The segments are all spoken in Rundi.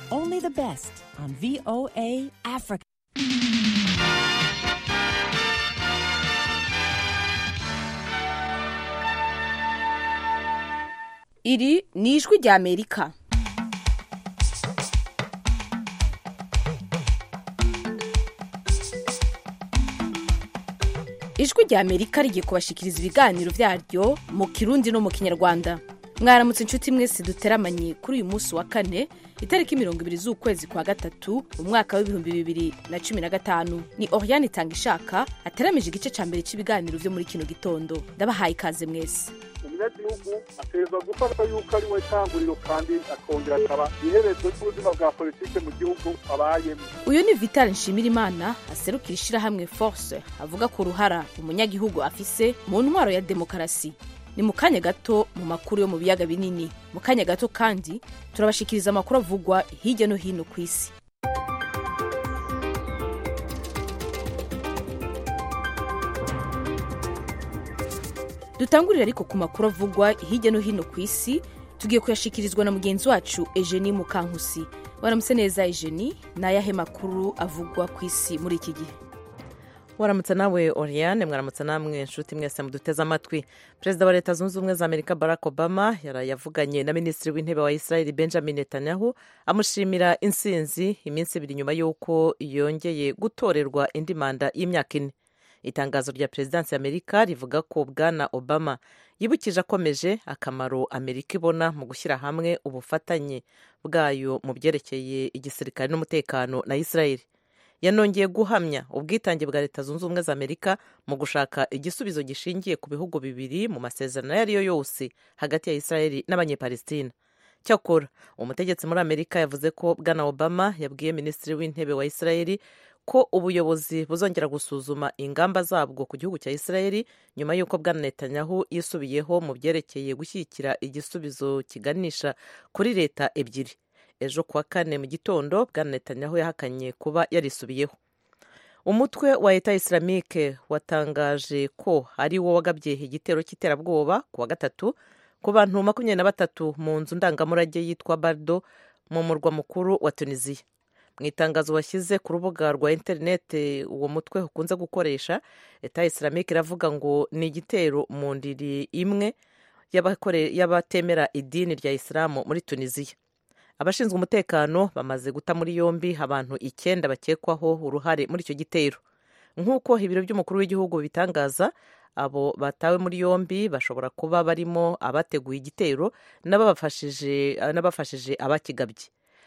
only the best on VOA Africa. iri ni ijwi rya amerika ijwi rya amerika rigiye kubashikiriza ibiganiro byaryo mu kirundi no mu kinyarwanda mwaramutse inshuti mwese duteramanye kuri uyu munsi wa kane itariki mirongo ibiri z'ukwezi kwa gatatu umwaka w'ibihumbi bibiri na cumi na gatanu ni oriane itanga ishaka ateramije igice cya mbere cy'ibiganiro byo muri kino gitondo ndabahaye ikaze mwese umunyagihugu ategerezwa gufata yuko ari we tanguriro kandi akongera akaba iherezo ry'ubuzima bwa politike mu gihugu abayemo uyu ni vital nshimirimana aserukira ishyirahamwe force avuga ku ruhara umunyagihugu afise mu ntwaro ya demokarasi ni mu kanya gato mu makuru yo mu biyaga binini mu kanya gato kandi turabashikiriza amakuru avugwa hirya no hino ku isi dutangurira ariko ku makuru avugwa hirya no hino ku isi tugiye kuyashikirizwa na mugenzi wacu Eugenie Mukankusi waramutse neza Eugenie ni ayahe makuru avugwa ku isi muri iki gihe waramutse nawe oriane mwaramutse namwe inshuti mwese muduteze amatwi perezida wa leta zunze ubumwe za amerika barack obama yavuganye na minisitiri w'intebe wa israel benjamin netanyahu amushimira insinzi iminsi ibiri nyuma y'uko yongeye gutorerwa indi manda y'imyaka ine itangazo rya perezidansi y'amerika rivuga ko bwana obama yibukije akomeje akamaro amerika ibona mu gushyira hamwe ubufatanye bwayo mu byerekeye igisirikare n'umutekano na israel yanongeye guhamya ubwitange bwa leta zunze ubumwe za amerika mu gushaka igisubizo gishingiye ku bihugu bibiri mu masezerano ayo ari yo yose hagati ya israel n'abanyepalestina cyakora umutegetsi muri amerika yavuze ko bwana obama yabwiye minisitiri w'intebe wa israel ko ubuyobozi buzongera gusuzuma ingamba zabwo ku gihugu cya israel nyuma y'uko bwana netanyahu yisubiyeho mu byerekeye gushyigikira igisubizo kiganisha kuri leta ebyiri ejo kuwa kane mu gitondo bwana netanyahu yahakanye kuba yarisubiyeho umutwe wa leta islamike watangaje ko ari wo wagabye igitero cy'iterabwoba ku wa gatatu ku bantu makumyabiri na batatu mu nzu ndangamurage yitwa bardo mu murwa mukuru wa tunisiya mu itangazo washyize ku rubuga rwa interineti uwo mutwe ukunze gukoresha leta islamike iravuga ngo ni igitero mu ndiri imwe y'abatemera idini rya isilamu muri tunisiya abashinzwe umutekano bamaze guta muri yombi abantu icyenda bakekwaho uruhare muri icyo gitero nk'uko ibiro by'umukuru w'igihugu bitangaza abo batawe muri yombi bashobora kuba barimo abateguye igitero n'abafashije abakigabye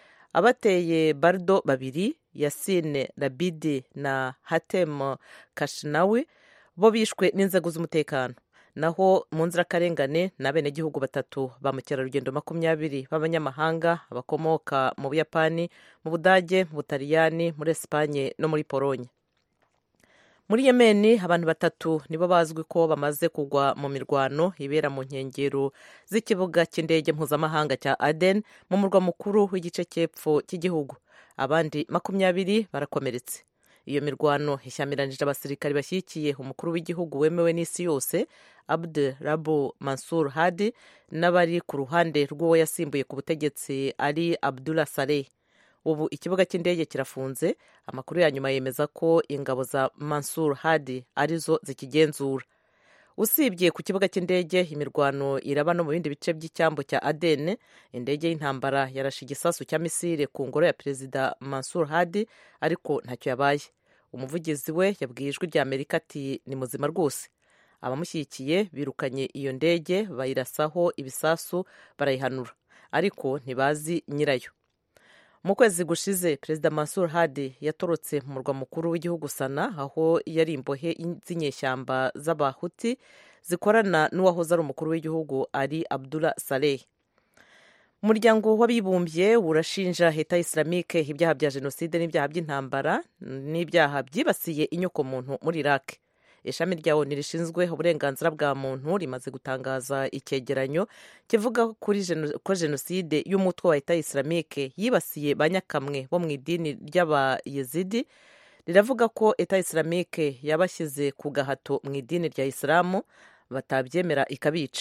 abateye bardo babiri yasine rabidi na hatem kashinawi bo bishwe n'inzego z'umutekano naho mu nzirakarengane ni abenegihugu batatu ba mukerarugendo makumyabiri b'abanyamahanga bakomoka mu buyapani mu budage mu butaliyani muri esipanye no muri polonye muri yemeni abantu batatu nibo bazwi ko bamaze kugwa mu mirwano ibera mu nkengero z'ikibuga cy'indege mpuzamahanga cya aden mu murwa mukuru w'igice cy'epfo cy'igihugu abandi makumyabiri barakomeretse iyo mirwano ishyamiranyije abasirikari bashyigikiye umukuru w'igihugu wemewe n'isi yose abdu rabu mansur hadi n'abari ku ruhande rw'uwo yasimbuye ku butegetsi ari abdullah saleh ubu ikibuga cy'indege kirafunze amakuru ya nyuma yemeza ko ingabo za mansur hadi arizo zikigenzura usibye ku kibuga cy'indege imirwano iraba no mu bindi bice by'icyambu cya aden indege y'intambara yarashe igisasu cya misile ku ngoro ya perezida mansur hadi ariko ntacyo yabaye umuvugizi we yabwiye ijwi rya amerika ati ni muzima rwose abamushyigikiye birukanye iyo ndege bayirasaho ibisasu barayihanura ariko ntibazi nyirayo mu kwezi gushize perezida mansur hadi yatorotse mu murwa mukuru w'igihugu sana aho yari imbohe z'inyeshyamba z'abahuti zikorana n'uwahoze ari umukuru w'igihugu ari abdullah saleh umuryango w'abibumbye urashinja leta islamike ibyaha bya jenoside n'ibyaha by'intambara n'ibyaha byibasiye inyokomuntu muri iraq ishami rya oni rishinzwe uburenganzira bwa muntu rimaze gutangaza icyegeranyo kivuga ko jenoside y'umutwe wa leta islamike yibasiye ba nyakamwe bo mu idini ry'abayezidi riravuga ko leta islamike yabashyize ku gahato mu idini rya isilamu batabyemera ikabica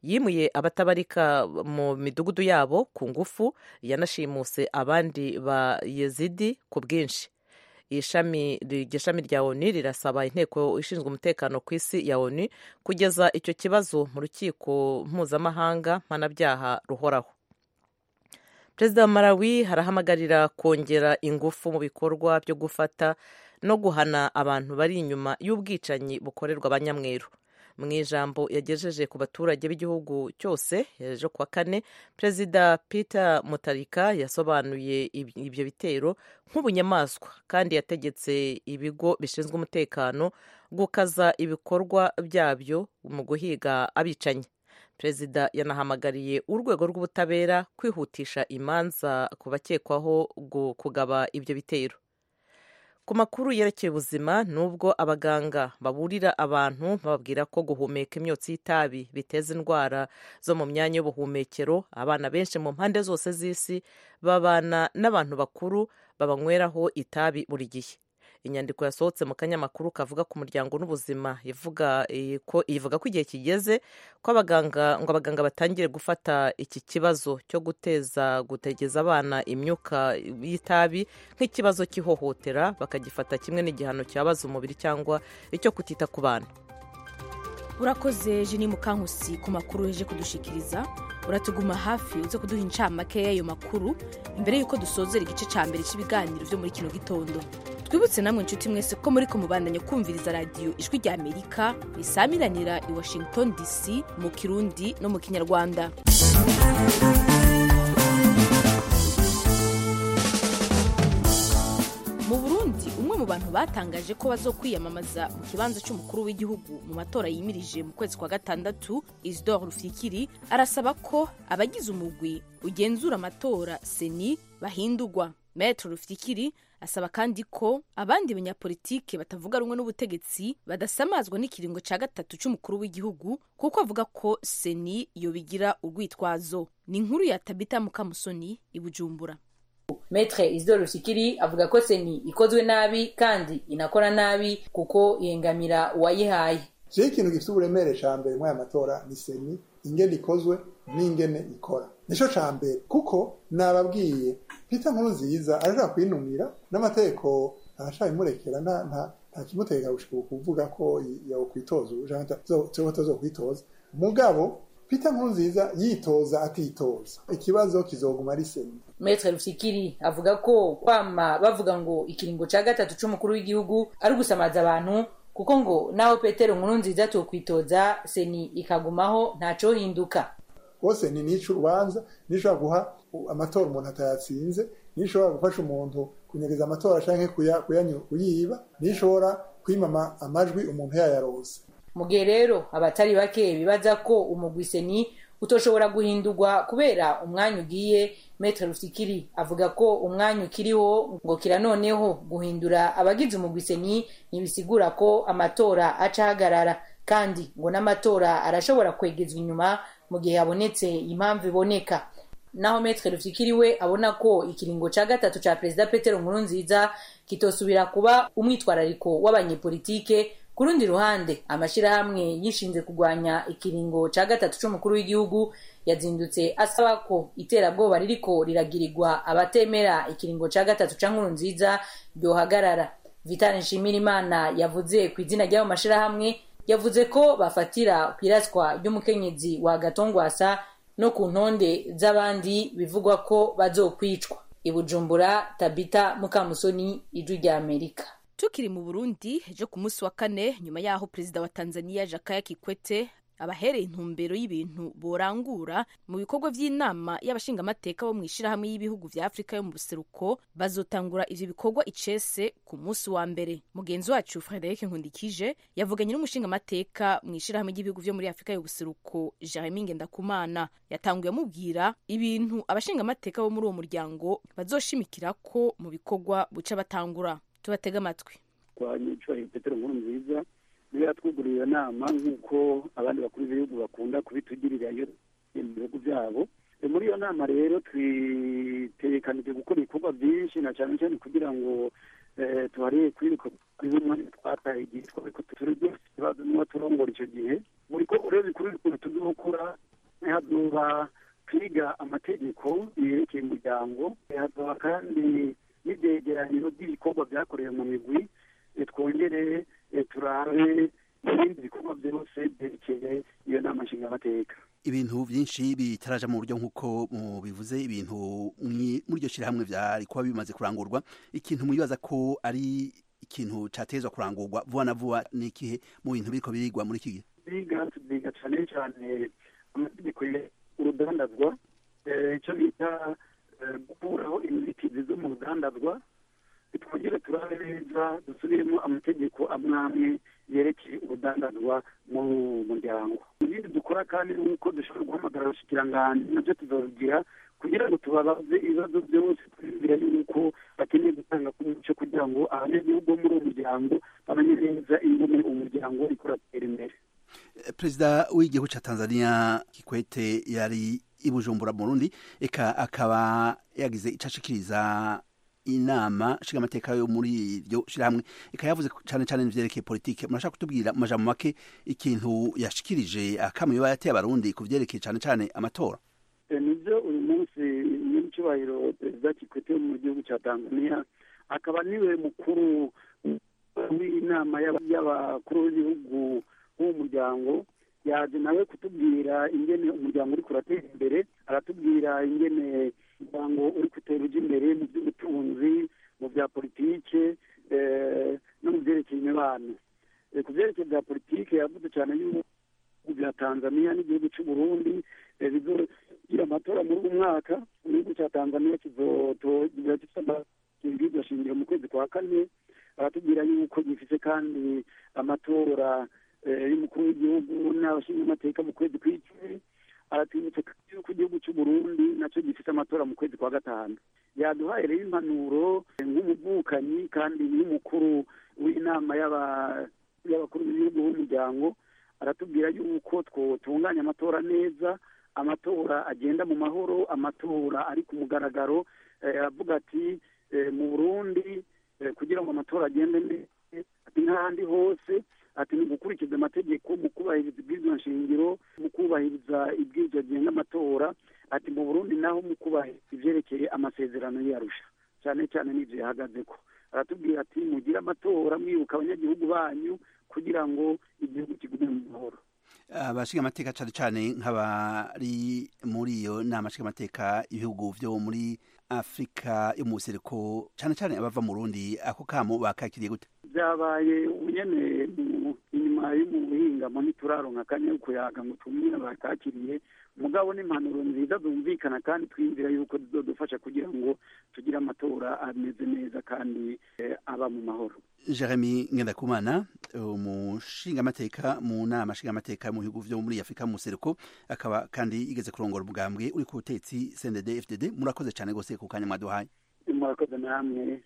yimuye abatabarika mu midugudu yabo ku ngufu yanashimuse abandi ba yezidi ku bwinshi ishami iryo shami rya onu rirasaba inteko ishinzwe umutekano ku isi ya onu kugeza icyo kibazo mu rukiko mpuzamahanga mpanabyaha ruhoraho perezida wa malawi harahamagarira kongera ingufu mu bikorwa byo gufata no guhana abantu bari inyuma y'ubwicanyi bukorerwa abanyamweru mu ijambo yagejeje ku baturage b'igihugu cyose ejo kuwa kane perezida peter mutarika yasobanuye ibyo bitero nk'ubunyamaswa kandi yategetse ibigo bishinzwe umutekano gukaza ibikorwa byabyo mu guhiga abicanyi perezida yanahamagariye urwego rw'ubutabera kwihutisha imanza ku bakekwaho kugaba ibyo bitero ku makuru yerekeye ubuzima nubwo abaganga baburira abantu bababwira ko guhumeka imyotsi y'itabi biteza indwara zo mu myanya y'ubuhumekero abana benshi mu mpande zose z'isi babana n'abantu bakuru babanyweraho itabi buri gihe inyandiko yasohotse mu kanyamakuru kavuga ku muryango n'ubuzima ivuga ko ivuga ko igihe kigeze ko abaganga ngo abaganga batangire gufata iki kibazo cyo guteza gutegeza abana imyuka y'itabi nk'ikibazo cy'ihohotera bakagifata kimwe n'igihano cyabaza umubiri cyangwa icyo kutita ku bana urakoze jeni mukankusi ku makuru uje kudushikiriza uratuguma hafi uze kuduha incamake y'ayo makuru imbere y'uko dusozera igice cya mbere cy'ibiganiro byo muri kino gitondo twibutse namwe inshuti mwese ko muri kumubandanya kumviriza radiyo ijwi rya amerika risamiranira i washington dc mu kirundi no mu kinyarwanda mu burundi umwe mu bantu batangaje ko bazokwiyamamaza mu kibanza cy'umukuru w'igihugu mu matora yimirije mu kwezi kwa gatandatu isidore rufyikiri arasaba ko abagize umugwi ugenzura amatora seni bahindurwa metero rufyikiri asaba kandi ko abandi banyapolitike batavuga rumwe n'ubutegetsi badasamazwa n'ikiringo cya gatatu cy'umukuru w'igihugu kuko avuga ko seni yobigira urwitwazo ni inkuru ya tabita mukamusoni i bujumbura Metre Isidore Rushikiri avuga ko seni ikozwe nabi kandi inakora nabi kuko ihengamira uwayihaye jewe ikintu gifite uburemere ca mbere muri aya matora ni seni ingene ikozwe n'ingene ikora nico ca mbere kuko nababwiye Peter Nkurunziza arashaka kwinumira n'amategeko arashaka imurekera nta nta nta kimutega gushika kuvuga ko yokwitoza canke atazokwitoza mugabo Peter Nkurunziza yitoza atitoza ikibazo kizoguma ari seni Metre Rufikiri avuga ko kwama bavuga ngo ikiringo ca gatatu c'umukuru w'igihugu ari gusamaza abantu kuko ngo naho Petero Nkurunziza tokwitoza seni ikagumaho ntaco hinduka bose ni nico urubanza nishobora guha amatora umuntu atayatsinze nishobora gufasha umuntu kunyereza amatora canke kuyiba nishobora kwimama amajwi umuntu yayaronse mu gihe rero abatari bake bibaza ko umugwi seni utoshobora guhindurwa kubera umwanya ugiye Metre Rufikiri avuga ko umwanya ukiriho ngo kira noneho guhindura abagize umugwi seni ntibisigura ko amatora acahagarara kandi ngo n'amatora arashobora kwegezwa inyuma mu gihe habonetse impamvu iboneka naho Metre Rufikiri we abona ko ikiringo ca gatatu ca Perezida Petero Nkurunziza kitosubira kuba umwitwarariko w'abanyepolitike ku rundi ruhande amashirahamwe yishinze kurwanya ikiringo ca gatatu c'umukuru w'igihugu yazindutse asaba ko iterabwoba ririko riragirirwa abatemera ikiringo ca gatatu ca nkuru nziza ryohagarara vitali nshimirimana yavuze ku izina ry'ayo mashirahamwe yavuze ko bafatira kwiraswa ry'umukenyezi wa gatongwasa no ku ntonde z'abandi bivugwa ko bazokwicwa ibujumbura tabita mukamusoni ijwi rya amerika tukiri mu burundi ejo ku munsi wa kane nyuma y'aho perezida wa tanzania jakaya kikwete abahereye intumbero y'ibintu borangura mu bikorwa by'inama y'abashingamateka bo mu ishyirahamwe y'ibihugu vya afurika yo mu buseruko bazotangura ivyo bikorwa icese ku munsi wa mbere mugenzi wacu frederic nkundikije yavuganye n'umushingamateka mu ishyirahamwe ry'ibihugu vyo muri afurika y'ubuseruko jeremy ngendakumana yatanguye amubwira ibintu abashingamateka bo muri uwo muryango bazoshimikirako mu bikorwa buca batangura tubatega amatwi kwa nyicubahiro petero nkuru nziza niyo yatwuguriye iyo nama nk'uko abandi bakuru b'ibihugu bakunda kubitugirira iyo mu bihugu byabo muri iyo nama rero twitekanije gukora ibikorwa byinshi na cyane cyane kugira ngo tuharebe kuri bimwe twataye igihe twariko turi byose ikibazo niba turongora icyo gihe buri koko rero bikuru bikuru tuzokora hazoba kwiga amategeko yerekeye umuryango hazoba kandi n'ibyegeranyo by'ibikorwa byakorewe mu migwi twongere turabe ibindi bikorwa byose byerekeye iyo nama nshingamateka ibintu byinshi bitaraja mu buryo nk'uko mubivuze ibintu muri iryo shyirahamwe byari kuba bimaze kurangurwa ikintu mwibaza ko ari ikintu cyatezwa kurangurwa vuba na vuba ni ikihe mu bintu biriko birigwa muri iki gihe biga biga cyane cyane amategeko urudandazwa icyo bita gukuraho inzitizi zo mu rudandazwa twongere turabe neza dusubiremo amategeko amwe amwe yerekeye urudandazwa mu muryango ibindi dukora kandi ni uko dushobora guhamagara abashikiranganji nabyo tuzabigira kugira ngo tubabaze ibibazo byose twibwira yuko bakeneye gutanga ku muco kugira ngo abanyagihugu bo muri uwo muryango bamenye neza ingene umuryango uriko uratera imbere perezida w'igihugu cya tanzania kikwete yari i bujumbura mu rundi eka akaba yagize icyo ashikiriza inama nshingamateka yo muri iryo shyirahamwe ikaba yavuze cyane cyane ivyerekeye politike murashaka kutubwira mu majambo make ikintu yashikirije akamu yoba yateye abarundi ku vyerekeye cyane cyane amatora nibyo uyu munsi nyiricyubahiro perezida kikwete wo mu gihugu cya tanzania akaba niwe mukuru w'inama y'abakuru b'ibihugu b'uwo muryango yaje nawe kutubwira ingene umuryango uri kuratera imbere aratubwira ingene umuryango uri gutera ujya imbere mu by'ubutunzi mu bya politike no mu byerekeye imibano ku byerekeye bya politike yavuze cyane y'ubu bya tanzania n'igihugu cy'u burundi bizogira amatora muri uyu mwaka igihugu cya tanzania kizogira gifite shingiro mu kwezi kwa kane baratubwira yuko gifite kandi amatora y'umukuru w'igihugu n'abashingamateka mu kwezi kw'icumi aratwibutsa yuko igihugu cy'u Burundi nacyo gifite amatora mu kwezi kwa gatanu yaduhaye rero impanuro nk'umuvukanyi kandi n'umukuru w'inama y'abakuru b'ibihugu b'umuryango aratubwira yuko twotunganya amatora neza amatora agenda mu mahoro amatora ari ku mugaragaro avuga ati mu burundi kugira ngo amatora agende neza ati nk'ahandi hose ati ni gukurikiza amategeko mu kubahiriza ibwirizwa nshingiro mu kubahiriza ibwirizwa agenga amatora ati mu burundi naho mu kubahiriza ivyerekeye amasezerano yarusha cyane cyane n'ivyo yahagaze ko aratubwira ati mugire amatora mwibuka abanyagihugu banyu kugira ngo igihugu kigume mu mahoro abashinga amateka cyane cyane nk'abari muri iyo nama nshinga amateka ibihugu byo muri afurika yo mu buseruko cyane cyane abava mu rundi ako kamo bakakiriye gute byabaye ubunyene inyuma y'umuhingamo ntituraronka akanya yo kuyaga ngo tumwe bakakiriye mugabo n'impanuro nziza zumvikana kandi twiyumvira yuko zizodufasha kugira ngo tugire amatora ameze neza kandi aba mu mahoro jeremy ngendakumana umushingamateka mu nama nshingamateka mu bihugu vyo muri afurika mu buseruko akaba kandi igeze kurongora ubwambwe uri ku butetsi cndd fdd murakoze cyane rwose ku kanya mwaduhaye murakoze namwe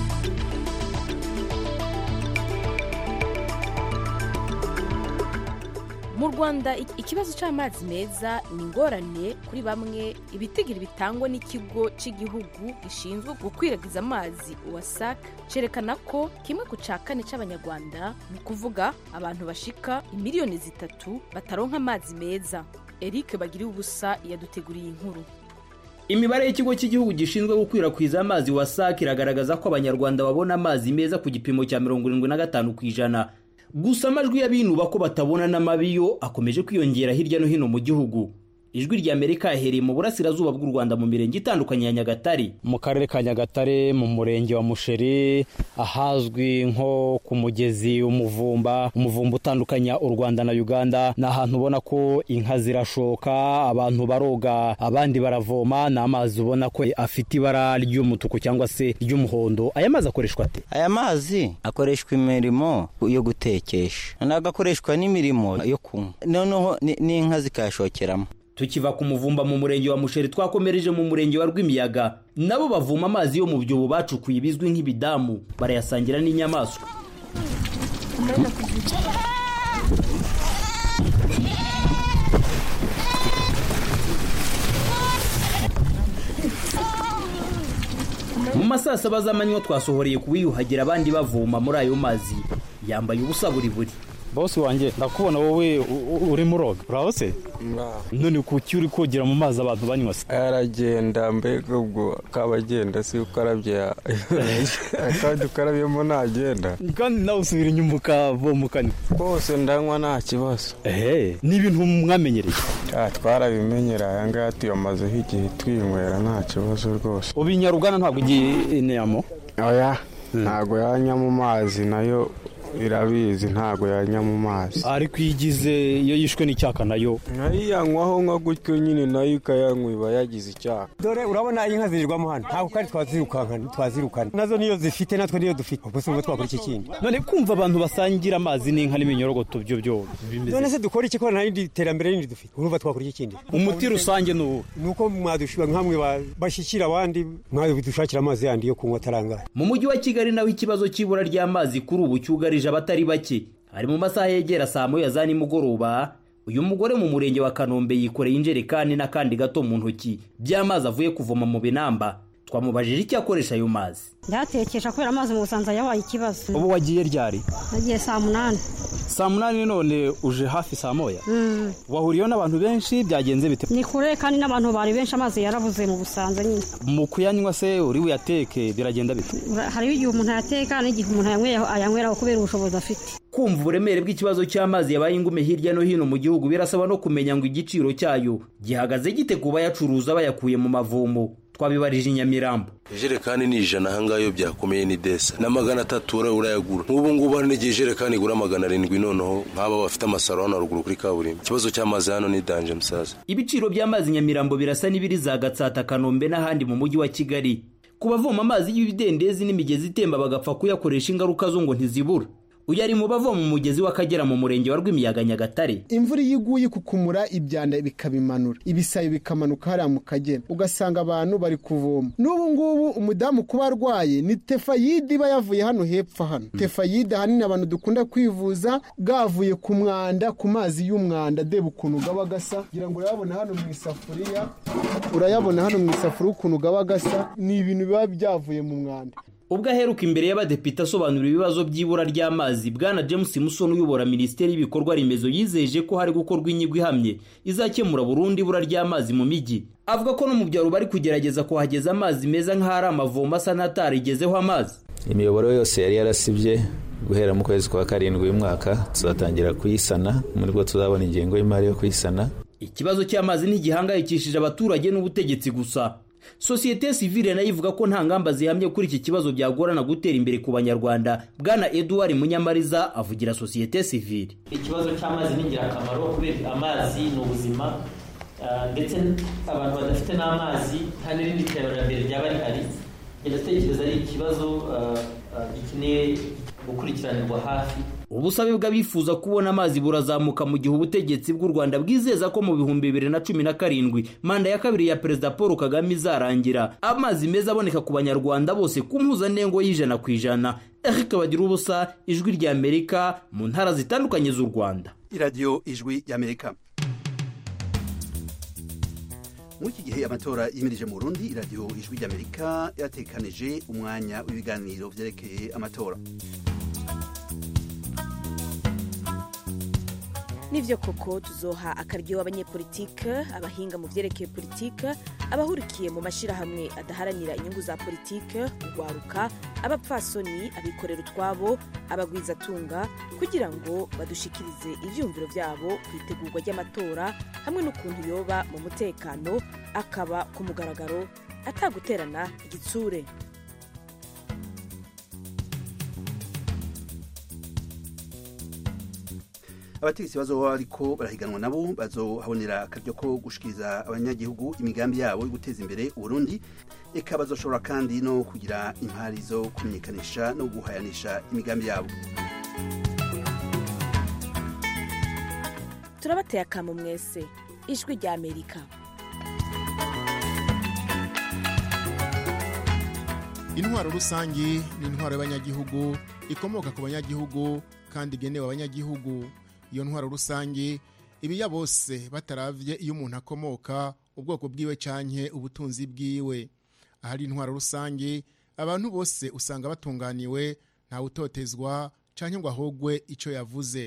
mu rwanda ikibazo cy'amazi meza ni ingorane kuri bamwe ibitigiri bitangwa n'ikigo cy'igihugu gishinzwe gukwirakwiza amazi wasac cyerekana ko kimwe ku cya kane cy'abanyarwanda ni ukuvuga abantu bashika imiliyoni zitatu bataronka amazi meza eric bagiriye ubusa yaduteguriye inkuru imibare y'ikigo cy'igihugu gishinzwe gukwirakwiza amazi wasac iragaragaza ko abanyarwanda babona amazi meza ku gipimo cya mirongo irindwi na gatanu ku ijana gusa amajwi y'abinuba ko batabona n'amabiyo akomeje kwiyongera hirya no hino mu gihugu ijwi rya amerika yahereye mu burasirazuba bw'u rwanda mu mirenge itandukanye ya nyagatare mu karere ka nyagatare mu murenge wa musheri ahazwi nko ku mugezi umuvumba umuvumba utandukanya u rwanda na uganda ni ahantu ubona ko inka zirashoka abantu baroga abandi baravoma ni amazi ubona ko afite ibara ry'umutuku cyangwa se ry'umuhondo aya mazi akoreshwa ate aya mazi akoreshwa imirimo yo gutekesha ntabwo akoreshwa n'imirimo yo kunywa noneho n'inka zikayashokeramo tukiva ku muvumba mu murenge wa musheri twakomereje mu murenge wa rwimiyaga nabo bavoma amazi yo mu byobo bacukuye bizwi nk'ibidamu barayasangira n'inyamaswa mu masaa saba z'amanywa twasohoreye kuwiyuhagira abandi bavoma muri ayo mazi yambaye ubusa buri buri bosi wanjye ndakubona wowe uri muroga uraho se none kuki uri kogera mu mazi abantu banywa se aragenda mbega ubwo akaba agenda si ukarabye kandi ukarabyemo ntagenda kandi nawe usubira inyuma ukavoma ukanywa rwose ndanywa nta kibazo ehe ni ibintu mwamenyereye twarabimenyera aya ngaya tuyamazeho igihe twinywera nta kibazo rwose ubu inyarugana ntabwo igiye inamo oya ntabwo yanya mu mazi nayo irabizi ntabwo yanya mu mazi ariko iyo igize iyo yishwe n'icyaka nayo nayiyanywaho nka gutyo nyine nayo ikayanywa iba yagize icyaha dore urabona inka zirirwamo hano ntabwo kandi twazirukankana twazirukana nazo niyo zifite natwe niyo dufite ubwo si twakora iki kindi none kumva abantu basangira amazi n'inka n'iminyorogoto byo byo none se dukora iki ko nta rindi terambere rindi dufite urumva twakora iki kindi umuti rusange ni uwo ni uko mwadushyira nk'amwe bashyikira abandi mwadushakira amazi yandi yo kunywa atarangaye mu mujyi wa kigali naho ikibazo cy'ibura ry'amazi kuri ubu cyugarije abatari bake hari mu masaha yegera saa moya za nimugoroba uyu mugore mu murenge wa kanombe yikoreye injerekani n'akandi gato mu ntoki by'amazi avuye kuvoma mu binamba twamubajije icyo akoresha ayo mazi ndayatekesha kubera amazi mu busanza yabaye ikibazo ubu wagiye ryari nagiye saa munani saa munani none uje hafi saa moya wahuriyeho n'abantu benshi byagenze bite ni kure kandi n'abantu bari benshi amazi yarabuze mu busanza nyine mu kuyanywa se uri buyateke biragenda bite hariho igihe umuntu ayateka n'igihe umuntu ayanyweraho kubera ubushobozi afite kumva uburemere bw'ikibazo cy'amazi yabaye ingume hirya no hino mu gihugu birasaba no kumenya ngo igiciro cyayo gihagaze gite ku bayacuruza bayakuye mu mavomo twabibarije i nyamirambo ijerekani ni ijana ahangaha iyo byakomeye ni desa na magana atatu urayagura nk'ubu ngubu hari n'igihe ijerekani igura magana arindwi noneho nk'aba bafite amasaro hano haruguru kuri kaburimbo ikibazo cy'amazi hano ni danje musaza ibiciro by'amazi nyamirambo birasa n'ibiri za gatsata kanombe n'ahandi mu mujyi wa kigali ku bavoma amazi y'ibidendezi n'imigezi itemba bagapfa kuyakoresha ingaruka zo ngo ntizibura uyu ari mu bavoma umugezi w'akagera mu murenge wa rwimiyaga nyagatare imvura iyo iguye kukumura ibyanda bikabimanura ibisayo bikamanuka hariya mu kagera ugasanga abantu bari kuvoma n'ubu ngubu umudamu kuba arwaye ni tefayide iba yavuye hano hepfo hano tefayide ahanini abantu dukunda kwivuza bwavuye ku mwanda ku mazi y'umwanda deba ukuntu gaba gasa ngira ngo urayabona hano mu isafuriya urayabona hano mu isafuriya ukuntu gaba gasa ni ibintu biba byavuye mu mwanda ubwo aheruka imbere y'abadepite asobanura ibibazo by'ibura ry'amazi bwana james musoni uyobora minisiteri y'ibikorwa remezo yizeje ko hari gukorwa inyigo ihamye izakemura burundu ibura ry'amazi mu mijyi avuga ko no mu byaro bari kugerageza kuhageza amazi meza nk'ahari amavomo asa n'atarigezeho amazi imiyoboro yose yari yarasibye guhera mu kwezi kwa karindwi uyu mwaka tuzatangira kuyisana muri bwo tuzabona ingengo y'imari yo kuyisana ikibazo cy'amazi ntigihangayikishije abaturage n'ubutegetsi gusa sosiyete sivile nayo ivuga ko nta ngamba zihamye kuri iki kibazo byagorana gutera imbere ku banyarwanda bwana eduard munyamariza avugira sosiyete sivile ikibazo cy'amazi ni ingirakamaro kubera amazi ni ubuzima ndetse abantu badafite n'amazi nta n'irindi terambere ryaba rihari ndatekereza ari ikibazo gikeneye gukurikiranirwa hafi ubusabe bw'abifuza kubona amazi burazamuka mu gihe ubutegetsi bw'u rwanda bwizeza ko mu bihumbi bibiri na cumi na karindwi manda ya kabiri ya perezida paul kagame izarangira amazi meza aboneka ku banyarwanda bose ku mpuzandengo y'ijana ku ijana eric bagira ubusa ijwi ry'amerika mu ntara zitandukanye z'u rwanda iradiyo ijwi y'amerika muri iki gihe amatora yimirije mu burundi iradiyo ijwi ry'amerika yatekanije umwanya w'ibiganiro byerekeye amatora nibyo koko tuzoha akaryo abanyepolitike abahinga mu byerekeye politike abahurikiye mu mashyirahamwe adaharanira inyungu za politike urwaruka abapfasoni abikorera utwabo abagwizatunga kugira ngo badushikirize ibyumviro byabo ku itegurwa ry'amatora hamwe n'ukuntu yoba mu mutekano akaba ku mugaragaro ataguterana igitsure abategetsi bazoba ariko barahiganwa nabo bazohabonera akaryo ko gushikiriza abanyagihugu imigambi yabo yo guteza imbere uburundi eka bazoshobora kandi no kugira impari zo kumenyekanisha no guhayanisha imigambi yabo turabateye akamu mwese ijwi rya amerika intwaro rusange ni intwaro y'abanyagihugu ikomoka ku banyagihugu kandi igenewe abanyagihugu iyo ntwaro rusange ibiya bose bataravye iyo umuntu akomoka ubwoko bwiwe canke ubutunzi bwiwe ahari intwaro rusange abantu bose usanga batunganiwe ntawe utotezwa canke ngo ahogwe ico yavuze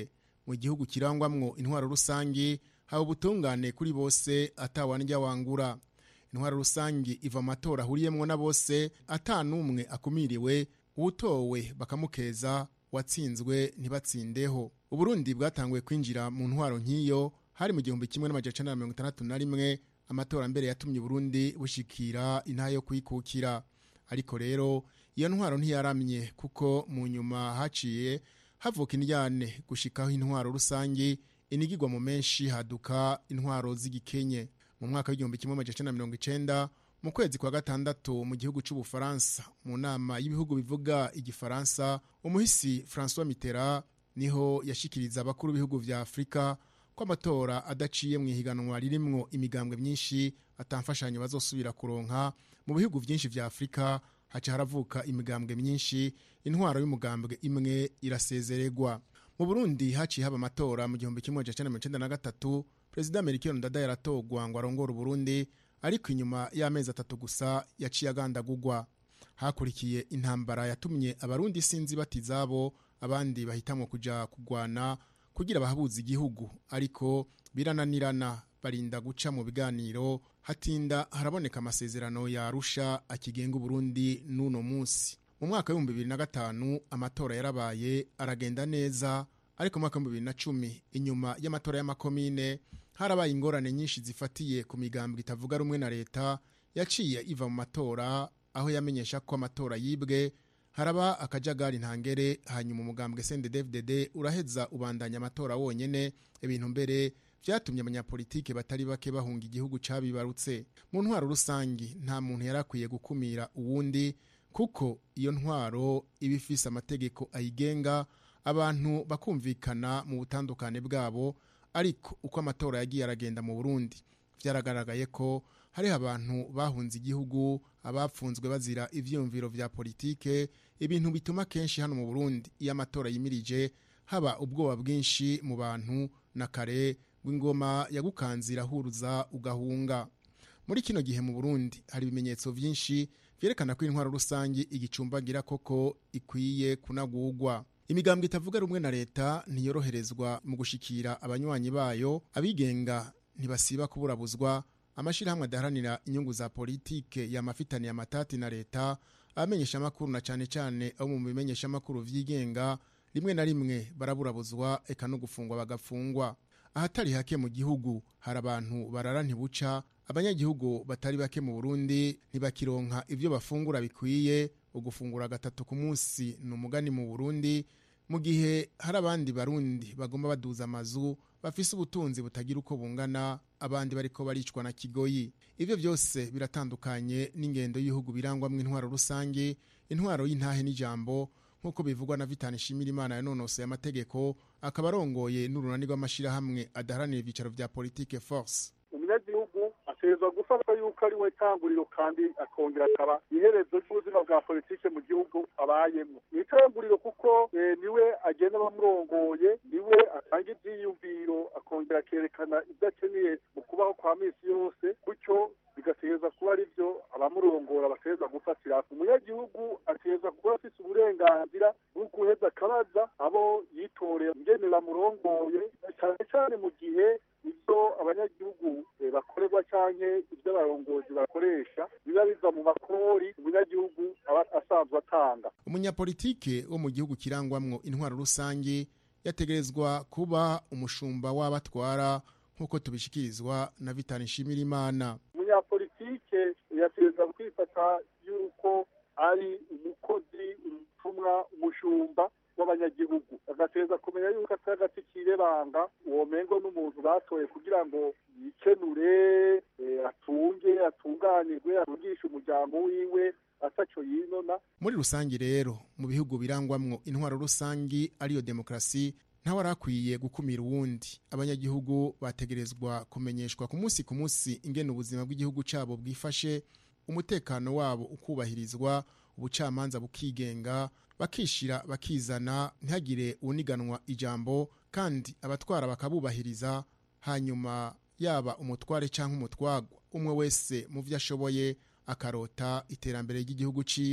mu gihugu kirangwamwo intwaro rusange haba ubutungane kuri bose atawanjya wangura intwaro rusange iva mu matora ahuriyemwo na bose atanumwe akumiriwe uwutowe bakamukeza watsinzwe ntibatsindeho uburundi bwatanguye kwinjira mu ntwaro nk'iyo hari mu gihumbi kimwe n'amajana na mirongo itandatu na rimwe amatora mbere yatumye uburundi bushikira intaha yo kwikukira ariko rero iyo ntwaro ntiyaramye kuko mu nyuma haciye havuka indyane gushikaho intwaro rusange inigirwa mu menshi haduka intwaro z'igikenye mu mwaka w'igihumbi kimwe amajana na mirongo icenda mu kwezi kwa gatandatu mu gihugu c'ubufaransa mu nama y'ibihugu bivuga igifaransa umuhisi francois mitterrand niho yashikiriza abakuru b'ibihugu vya afurika ko amatora adaciye mu ihiganwa ririmwo imigambwe myinshi atamfashanyo bazosubira kuronka mu bihugu vyinshi vya afurika haca haravuka imigambwe myinshi intwaro y'umugambwe imwe irasezererwa mu burundi haciye haba amatora mu gihumbi kimwe amajana mirongo icenda na gatatu perezida melchior ndada yaratogwa ngo arongore uburundi ariko inyuma y'amezi atatu gusa yaciye agandagurwa hakurikiye intambara yatumye abarundi sinzi bati izabo abandi bahitamwo kuja kugwana kugira bahabuze igihugu ariko birananirana barinda guca mu biganiro hatinda haraboneka amasezerano yarusha akigenga uburundi n'uno munsi mu mwaka w'ibihumbi bibiri na gatanu amatora yarabaye aragenda neza ariko mu mwaka w'ibihumbi bibiri na cumi inyuma y'amatora y'amakomine harabaye ingorane nyinshi zifatiye ku migambwe itavuga rumwe na leta yaciye iva mu matora aho yamenyesha ko amatora yibwe haraba akajagari ntangere hanyuma umugambwe CNDD-FDD uraheza ubandanya amatora wonyene ibintu mbere vyatumye abanyapolitike batari bake bahunga igihugu cabibarutse mu ntwaro rusangi nta muntu yarakwiye gukumira uwundi kuko iyo ntwaro iba ifise amategeko ayigenga abantu bakumvikana mu butandukane bwabo ariko uko amatora yagiye aragenda mu Burundi vyaragaragaye ko hariho abantu bahunze igihugu abapfunzwe bazira ivyiyumviro vya politike ibintu bituma kenshi hano mu Burundi iyo amatora yimirije haba ubwoba bwinshi mu bantu na kare w'ingoma yagukanzira huruza ugahunga muri kino gihe mu Burundi hari ibimenyetso vyinshi vyerekana ko intwaro rusangi igicumbagira koko ikwiye kunagurwa imigambwe itavuga rumwe na leta ntiyoroherezwa mu gushikira abanywanyi bayo abigenga ntibasiba kuburabuzwa amashirahamwe adaharanira inyungu za politike yamafitaniye amatati na leta abamenyesha amakuru na cane cane abo mu bimenyesha amakuru vyigenga rimwe na rimwe baraburabuzwa eka no gufungwa bagafungwa ahatari hake mu gihugu hari abantu barara ntibuca abanyagihugu batari bake mu Burundi ntibakironka ivyo bafungura bikwiye ugufungura gatatu ku munsi ni umugani mu Burundi mu gihe hari abandi barundi bagomba baduza amazu bafise ubutunzi butagira uko bungana abandi bariko baricwa na kigoyi ivyo byose biratandukanye n'ingendo y'ibihugu birangwamwo intwaro rusange intwaro y'intahe n'ijambo nk'uko bivugwa na vitani shimira imana yanonosoye amategeko akaba arongoye n'urunani rw'amashirahamwe adaharanira ivyicaro vya politike force umunyagihugu ategerezwa gufata yuko ari we tanguriro kandi akongera akaba iherezo ry'ubuzima bwa politike mu gihugu abayemwo ni itanguriro kuko niwe agenda bamurongoye niwe atanga ivyiyumviro akongera akerekana ibyo akeneye mu kubaho kwa misi yose gutyo bigategereza kuba ari byo abamurongora bategereza gufatira umunyagihugu ategereza kuba afise uburenganzira bwo guheza akabaza abo yitorera ingene bamurongoye cyane cyane mu gihe ibyo abanyagihugu bakorerwa canke ibyo abarongozi bakoresha biba biva mu makori umunyagihugu aba asanzwe atanga umunyapolitike wo mu gihugu kirangwamwo intwaro rusange yategerezwa kuba umushumba w'abatwara nk'uko tubishikirizwa na vitani nshimirimana umunyapolitike yategereza kwifata yuko ari umukozi umutumwa umushumba w'abanyagihugu agategereza kumenya yuko atari agati kirebanga uwo mengo n'umuntu batoye kugira ngo yikenure atunge atunganirwe arugishe umuryango wiwe ataco yinona muri rusange rero mu bihugu birangwamwo intwaro rusangi ariyo demokrasi ntawe arakwiye gukumira uwundi abanyagihugu bategerezwa kumenyeshwa ku munsi ku munsi ingene ubuzima bw'igihugu cabo bwifashe umutekano wabo ukubahirizwa ubucamanza bukigenga bakishira bakizana ntihagire uniganwa ijambo kandi abatwara bakabubahiriza hanyuma yaba umutware cyangwa umutwagwa umwe wese mu byo ashoboye akarota iterambere ry'igihugu ciwe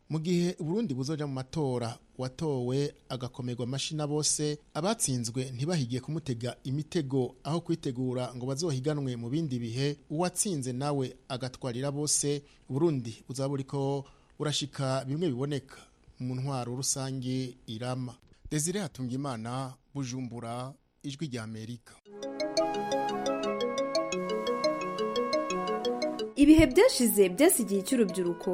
mu gihe uburundi buzoja mu matora watowe agakomerwa amashina bose abatsinzwe ntibahigiye kumutega imitego aho kwitegura ngo bazohiganwe mu bindi bihe uwatsinze nawe agatwarira bose uburundi buzaba buriko burashika bimwe biboneka mu ntwaro rusange irama desire hatungimana bujumbura ijwi rya amerika ibihe byashize byasigiye icy'urubyiruko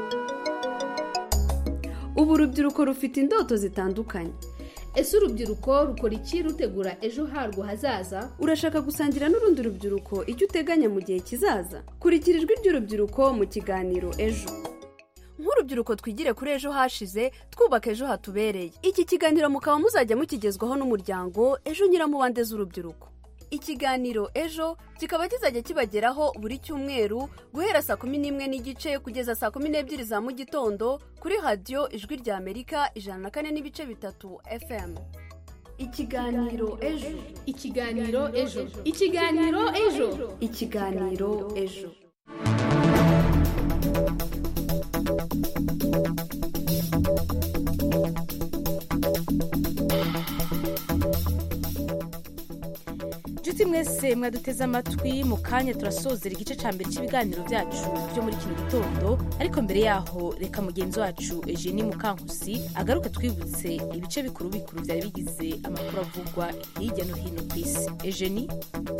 ubu urubyiruko rufite indoto zitandukanye ese urubyiruko rukora iki rutegura ejo harwo hazaza urashaka gusangira n'urundi rubyiruko icyo uteganya mu gihe kizaza kurikira ijwi ry'urubyiruko mu kiganiro ejo nk'urubyiruko twigire kuri ejo hashize twubaka ejo hatubereye iki kiganiro mukaba muzajya mukigezwaho n'umuryango ejo nyiramubande z'urubyiruko ikiganiro ejo kikaba kizajya kibageraho buri cyumweru guhera saa kumi n'imwe n'igice kugeza saa kumi n'ebyiri za mu gitondo kuri radiyo ijwi rya amerika ijana na kane n'ibice bitatu fm ikiganiro ejo ikiganiro ejo ikiganiro ejo ikiganiro ejo inshuti mwese mwaduteze amatwi mu kanya turasozera igice cya mbere cy'ibiganiro byacu byo muri kino gitondo ariko mbere yaho reka mugenzi wacu eugenie mukankusi agaruke twibutse ibice bikuru bikuru byari bigize amakuru avugwa hirya no hino ku isi eugenie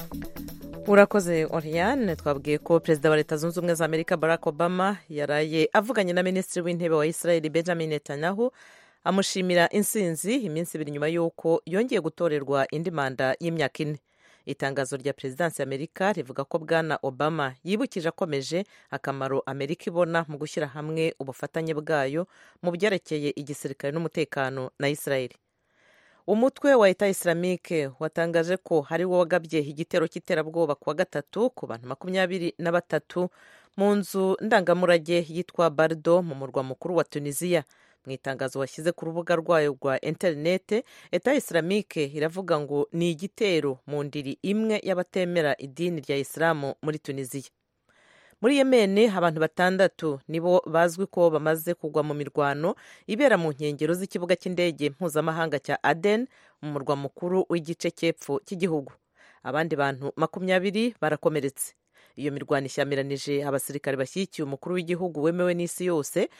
urakoze oriane twabwiye ko perezida wa leta zunze ubumwe za amerika barack obama yaraye avuganye na minisitiri w'intebe wa israel benjamin netanyahu amushimira insinzi iminsi ibiri nyuma y'uko yongeye gutorerwa indi manda y'imyaka ine itangazo rya perezidansi y'amerika rivuga ko bwana obama yibukije akomeje akamaro amerika ibona mu gushyira hamwe ubufatanye bwayo mu byerekeye igisirikare n'umutekano na israel umutwe wa leta islamike watangaje ko hari wo wagabye igitero cy'iterabwoba ku wa gatatu ku bantu makumyabiri na batatu mu nzu ndangamurage yitwa bardo mu murwa mukuru wa tunisiya mu itangazo washyize ku rubuga rwayo rwa interinete leta islamike iravuga ngo ni igitero mu ndiri imwe y'abatemera idini rya isilamu muri tunisiya muri yemeni abantu batandatu nibo bazwi ko bamaze kugwa mu mirwano ibera mu nkengero z'ikibuga cy'indege mpuzamahanga cya aden mu murwa mukuru w'igice cy'epfo cy'igihugu abandi bantu makumyabiri barakomeretse iyo mirwano ishyamiranyije abasirikare bashyigikiye umukuru w'igihugu wemewe n'isi yose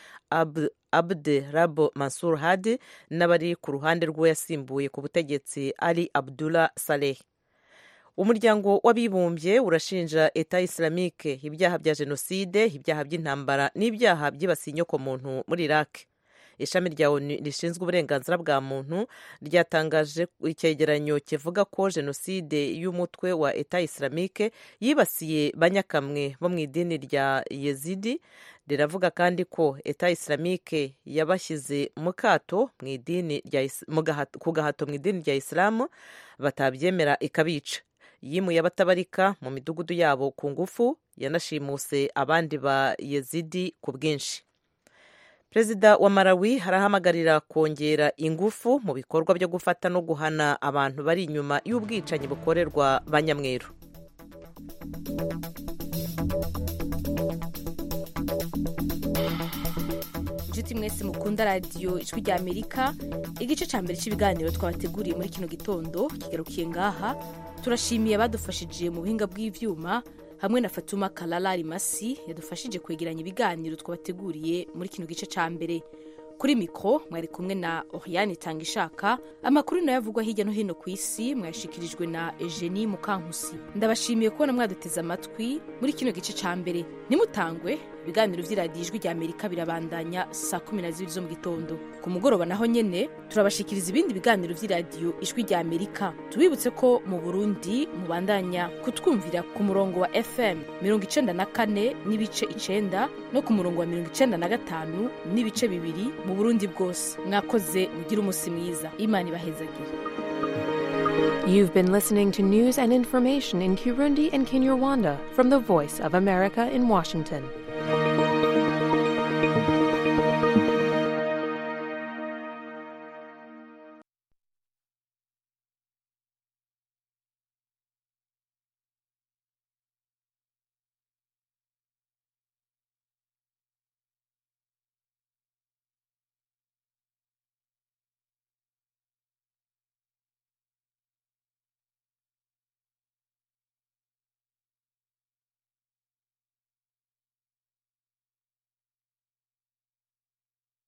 abde rabo mansur hadi n'abari ku ruhande rw'uwo yasimbuye ku butegetsi ali abdullah saleh umuryango w'abibumbye urashinja eta islamike ibyaha bya jenoside ibyaha by'intambara n'ibyaha byibasiye inyokomuntu muri iraq ishami rya onu rishinzwe uburenganzira bwa muntu ryatangaje icyegeranyo kivuga ko jenoside y'umutwe wa eta islamike yibasiye banyakamwe bo mu idini rya yezidi riravuga kandi ko eta islamike yabashyize mu kato mu idini ku gahato mu idini rya isilamu batabyemera ikabica yimuye abatabarika mu midugudu yabo ku ngufu yanashimuse abandi ba yezidi ku bwinshi perezida wa marawi arahamagarira kongera ingufu mu bikorwa byo gufata no guhana abantu bari inyuma y'ubwicanyi bukorerwa ba nyamweru inshuti mwese mukunda radiyo ijwi rya amerika igice cya mbere cy'ibiganiro twabateguriye muri kino gitondo kigarukiye ngaha turashimiye abadufashije mu buhinga bw'ibyuma hamwe na fatuma karara rimasi yadufashije kwegeranya ibiganiro twabateguriye muri kino gice cya mbere kuri mikoro mwari kumwe na oriyani itanga ishaka amakuru nayo avugwa hirya no hino ku isi mwayashikirijwe na eugenie mukankusi ndabashimiye kubona mwaduteze amatwi muri kino gice cya mbere nimutangwe ibiganiro by'iradiyo ijwi rya amerika birabandanya saa kumi na zibiri zo mu gitondo ku mugoroba naho nyine turabashikiriza ibindi biganiro by'iradiyo ijwi rya amerika tubibutse ko mu burundi mubandanya kutwumvira ku murongo wa fm mirongo icenda na kane n'ibice icenda no ku murongo wa mirongo icenda na gatanu n'ibice bibiri mu burundi bwose mwakoze mugire umunsi mwiza imana ibahezagire You've been listening to news and information in Kirundi and Kinyarwanda from the Voice of America in Washington.